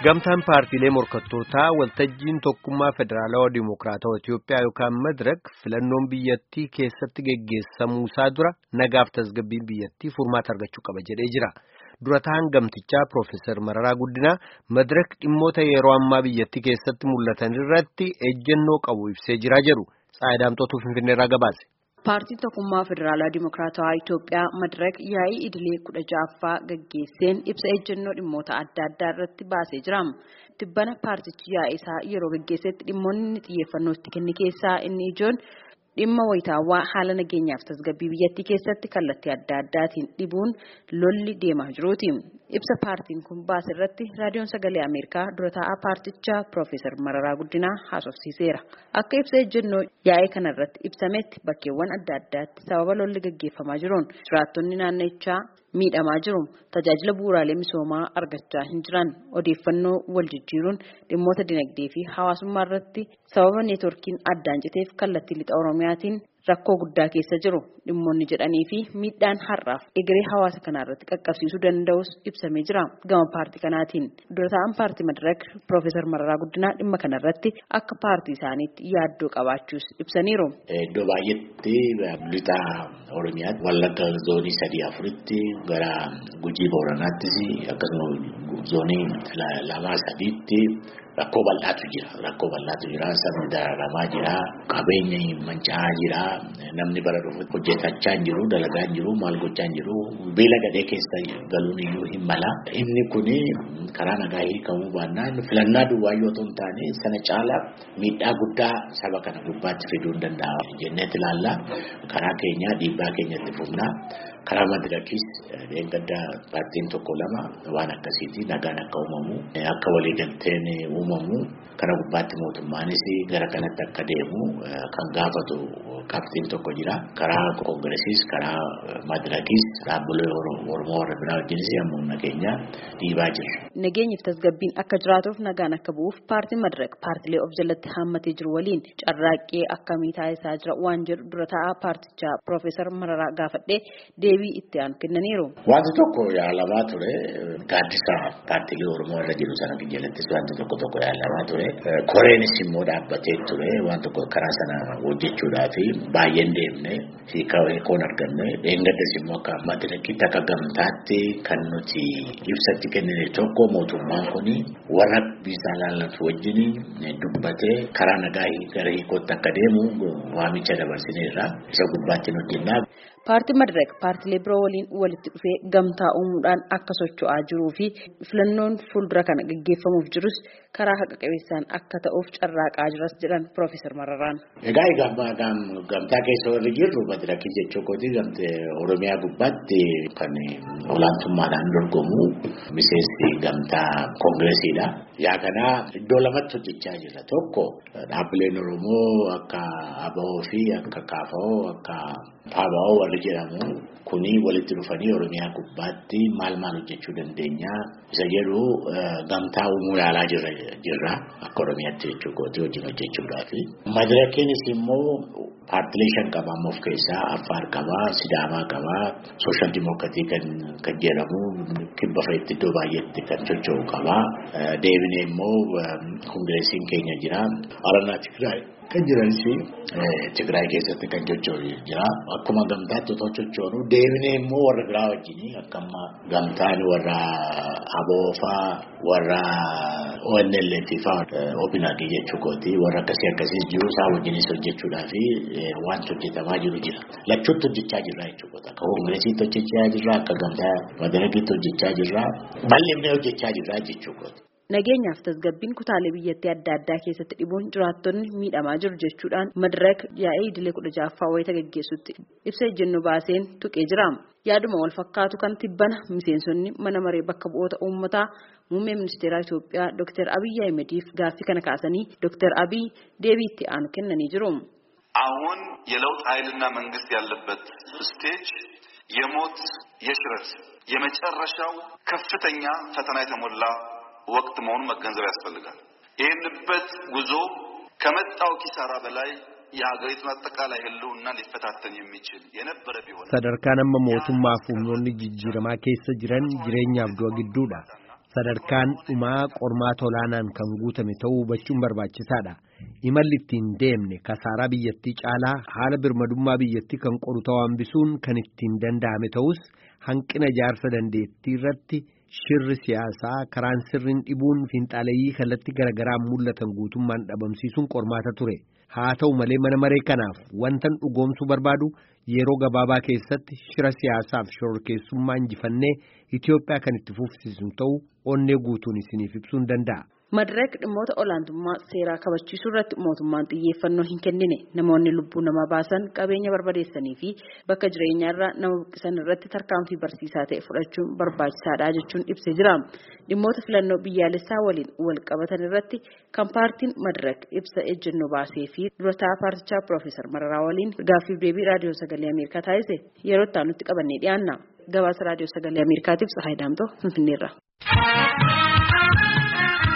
Gamtaan paartiilee morkattootaa waltajjiin tokkummaa federaalawaa dimokiraatawaa Itiyoophiyaa yookaan Madirak filannoon biyyattii keessatti geggeessamuusaa dura nagaaf tasgabbiin biyyattii furmaata argachuu qaba jedhee jira. Durataan gamtichaa Piroofeesar Mararaa Guddinaa Madirak dhimmoota yeroo ammaa biyyattii keessatti mul'atan irratti ejjennoo qabu ibsee jira jedhu Tsaayidaamxootuu Finfinneerraa gabaase. Paartiin tokkummaa federaalaa dimokiraatawaa Itiyoophiyaa Madirak yaa'ii idilee kudha ja'affaa gaggeesseen ibsa ejjennoo dhimmoota adda addaa irratti baasee jira. Tibbana paartichi yaa'ii isaa yeroo gaggeessetti dhimmoonni xiyyeeffannoo itti kenne keessaa inni ijoon dhimma wayitaawwaa haala nageenyaaf tasgabbii biyyattii keessatti kallattii adda addaatiin dhibuun lolli deemaa jiruuti. Ibsa paartiin kun baase irratti raadiyoon sagalee Ameerikaa dura taa'aa paartichaa Piroofeesar Mararaa Guddinaa haasofsiiseera. Akka ibsa ejjennoo yaa'ii kana irratti ibsametti bakkeewwan adda addaatti sababa lolli gaggeeffamaa jiruun jiraattonni naannichaa miidhamaa jiru. Tajaajila bu'uuraalee misoomaa argachaa hin jiran odeeffannoo wal jijjiiruun dhimmoota dinagdee fi hawaasummaa irratti sababa neetworkiin addaan citeef kallattii lixa Oromiyaatiin rakkoo guddaa keessa jiru dhimmoonni jedhanii fi miidhaan har'aaf egeree hawaasa kanaa irratti qaqqabsiisuu danda'us ibsamee jira gama paartii kanaatiin dura ta'an paartii madirak piroofeesar mararaa guddinaa dhimma kanarratti akka paartii isaaniitti yaaddoo qabaachuus ibsaniiru. Iddoo baay'eetti lixa oromiyaatti wallagga zoonii sadii afuritti gara gujii booranaattis akkasuma zoonii lamaa sadiitti. Rakkoo bal'aatu jira. Rakkoo bal'aatu jira. Sabni dararamaa jira. Qabeenyi manca'aa jira. Namni bara dhufu hojjetachaa hin jiru. Dalagaa hin jiru. Maal gochaa hin jiru. Beela gadhee keessa galuun iyyuu hin mala. Inni kuni karaa nagaa hiikamuu baannaan filannaa duwwaa yoo ta'u hin taane sana caala miidhaa guddaa saba kana gubbaatti fiduu hin danda'a. Jenneet ilaalla. Karaa keenyaa dhiibbaa keenyatti fufnaa. Karaa madirakis gadda paartiin tokko lama waan akkasiiti nagaan akka uumamu akka waliigalteen uumamu kana gubbaatti mootummaanis gara kanatti akka deemu kan gaafatu qabxiin tokko jira. Karaa koongiresiis karaa madirakis dhaabbilee Oromoo warra biraa wajjinis yommuu nageenya dhiibaa jira. Nageenyiif tasgabbiin akka jiraatuuf nagaan akka bu'uuf paartiin madirak paartilee of jalatti hammatee jiru waliin carraaqqee akkamii taasisaa jira waan jedhu dura taa'aa paartichaa Piroofeesar Mararaa gaafadhee deebii itti aanu kennaniiru. Wanti tokko yaalamaa ture gaaddisa paartilee Oromoo irra jiru sana jalattis wanti tokko tokko yaalamaa ture. Koreenis immoo dhaabbatee ture waan tokko karaa sana hojjechuudhaaf baay'een deemne hiikoon arganne dheengaddas immoo akka madirakitti akka gamtaatti kan nuti ibsatti kennine tokko mootummaan kun warra biisaa laallatu wajjin dubbatee karaa nagaa gara hiikootti akka deemu waamicha dabarsineerra isa gubbaatti nuti Paartiin Madirak paartilee biroo waliin walitti dhufee gamtaa uumuudhaan akka socho'aa jiruu fi filannoon fuuldura kana gaggeeffamuuf jirus karaa haqa qabeessaan akka ta'uuf carraaqaa jiras jedhan Piroofeesar Mararaan. Egaa gamtaa keessa warri jirru Madirakii jechuu kooti gamtee Oromiyaa gubbaatti kan olaantummaadhaan dorgomu miseensi gamtaa koongiresiidha. Yaa kana iddoo lamatti hojjechaa jira. Tokko dhaabbileen Oromoo akka ABO fi akka KFO akka PABO warri jedhamu kuni walitti dhufanii Oromiyaa gubbaatti maal maal hojjechuu dandeenya isa jedhu gamtaa uumuu yaalaa jirra akka Oromiyaatti jechuu kooti wajjin hojjechuudhaaf. Madirakiinis immoo paartilee shan qaba amma of keessaa Affaar qaba, Sidaamaa qaba, Sooshaal Dimokiraatii kan jedhamu kibba fa'itti iddoo baay'eetti kan socho'u qaba. Deebinee immoo koongiresiin keenya jira. Aranaa Tigraay kan jiranis Tigraay keessatti kan socho'u jira. Akkuma gamtaatti otoo sochoonu deebinee immoo warra biraa wajjin akka amma gamtaan warra Aboofaa warra ONLF fa'aa OPNAG jechuu kooti warra akkasii akkasii jiru isaa wajjinis hojjechuudhaa fi wanti hojjetamaa jiru jira. Lachuutti hojjechaa jirra jechuudha. Akka koongiresiitti hojjechaa jirra akka gamtaa madarakiitti hojjechaa jirra. Bal'ifnee hojjechaa jirra jechuudha. Nageenyaaf tasgabbiin kutaalee biyyattii adda addaa keessatti dhibuun jiraattonni miidhamaa jiru jechuudhaan madirak yaa'ii idilee kudha ja'affaa wayita gaggeessutti ibsa ejjennoo baaseen tuqee jira. Yaaduma wal fakkaatu kan tibbana miseensonni mana maree bakka bu'oota uummataa muummee ministeeraa Itoophiyaa Dr. Abiy Ahimediif gaaffii kana kaasanii Dr. Abiy deebii itti aanu kennanii jiru. አሁን የለውጥ ኃይልና መንግስት ያለበት ስቴጅ የሞት የሽረት የመጨረሻው ከፍተኛ ፈተና የተሞላ ወቅት መሆኑን መገንዘብ ያስፈልጋል። ይህንበት ጉዞ ከመጣው ኪሳራ በላይ የሀገሪቱን አጠቃላይ ሕልውና ሊፈታተን የሚችል የነበረ ቢሆን sadarkaan amma mootummaaf humnoonni jijjiiramaa keessa jiran jireenyaaf du'a gidduudha. sadarkaan dhumaa qormaata olaanaan kan guutame ta'uu hubachuun barbaachisaadha. Imalli ittiin deemne kasaaraa biyyattii caalaa haala birmadummaa biyyattii kan qoru ta'uu hambisuun kan ittiin danda'ame ta'us hanqina ijaarsa dandeettii irratti shirri siyaasaa karaan sirriin dhibuun fiinxaaleeyyii kallattii garaagaraan mul'atan guutummaan dhabamsiisuun qormaata ture. Haa ta'u malee mana maree kanaaf wantan dhugoomsuu barbaadu yeroo gabaabaa keessatti shira siyaasaaf shororkeessummaa injifannee Itoophiyaa kan itti fufsiisu ta'uu onnee guutuun isiniif ibsuun danda'a. Madireek dhimmoota olaantummaa seeraa kabachiisuu irratti mootummaan xiyyeeffannoo hin kennine namoonni lubbuu namaa baasan qabeenya barbadeessanii fi bakka jireenyaa irraa nama buqqisan irratti tarkaanfii barsiisaa ta'e fudhachuun barbaachisaadha jechuun ibsee jira. Dhimmoota filannoo biyyaalessaa waliin wal qabatan irratti kan paartiin Madireek ibsa ejjennoo baasee fi durataa paartichaa Piroofeesar Mararaa waliin gaaffiif deebii raadiyoo sagalee Ameerikaa taasise yeroo itti aanutti qabannee dhiyaanna. Gabaasa raadiyoo sagalee Ameerikaatiif Tsahaay Daamtoo Finfinneerra.